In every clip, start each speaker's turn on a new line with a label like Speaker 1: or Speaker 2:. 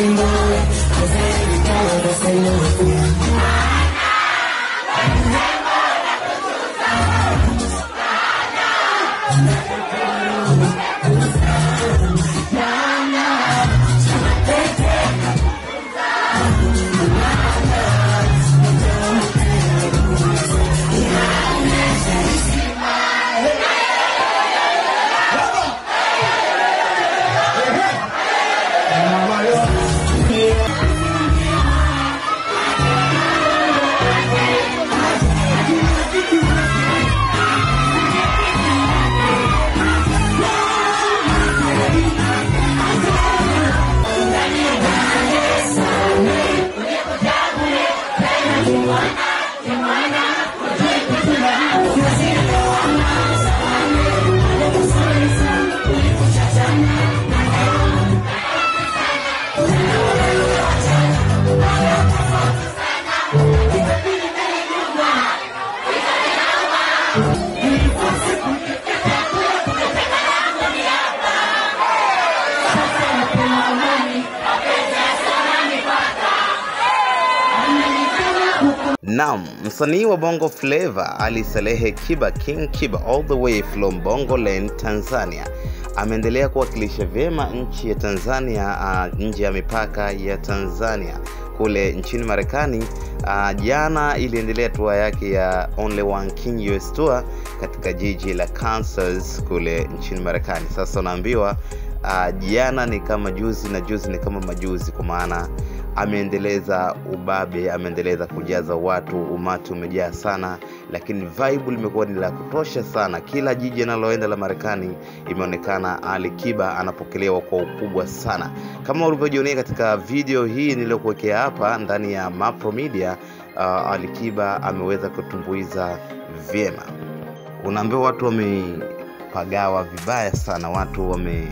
Speaker 1: Naam, msanii wa Bongo Flava Ali Salehe Kiba King Kiba all the way from Bongo Lane Tanzania ameendelea kuwakilisha vyema nchi ya Tanzania uh, nje ya mipaka ya Tanzania kule nchini Marekani. Uh, jana iliendelea tour yake ya Only One King US Tour katika jiji la Kansas kule nchini Marekani. Sasa unaambiwa uh, jana ni kama juzi na juzi ni kama majuzi, kwa maana ameendeleza ubabe, ameendeleza kujaza watu, umati umejaa sana, lakini vibe limekuwa ni la kutosha sana. Kila jiji analoenda la Marekani imeonekana Ali Kiba anapokelewa kwa ukubwa sana, kama ulivyojionea katika video hii niliyokuwekea hapa ndani ya Mapro Media. Uh, Ali Kiba ameweza kutumbuiza vyema, unaambiwa watu wamepagawa vibaya sana, watu wame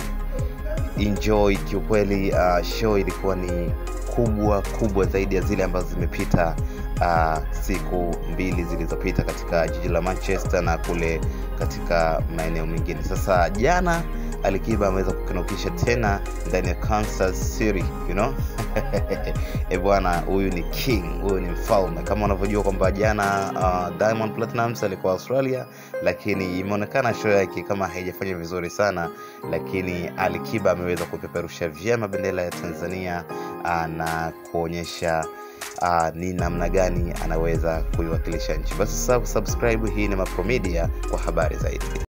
Speaker 1: enjoy kiukweli. Uh, show ilikuwa ni kubwa kubwa zaidi ya zile ambazo zimepita uh, siku mbili zilizopita katika jiji la Manchester na kule katika maeneo mengine. Sasa jana Alikiba ameweza kukinukisha tena ndani ya Kansas City, you know? E bwana, huyu ni king, huyu ni mfalme. Kama unavyojua kwamba jana uh, Diamond Platnumz alikuwa Australia, lakini imeonekana show yake kama haijafanya vizuri sana, lakini Alikiba ameweza kupeperusha vyema bendera ya Tanzania uh, na kuonyesha uh, ni namna gani anaweza kuiwakilisha nchi. Basi sasa subscribe, hii ni Mapro Media kwa habari zaidi.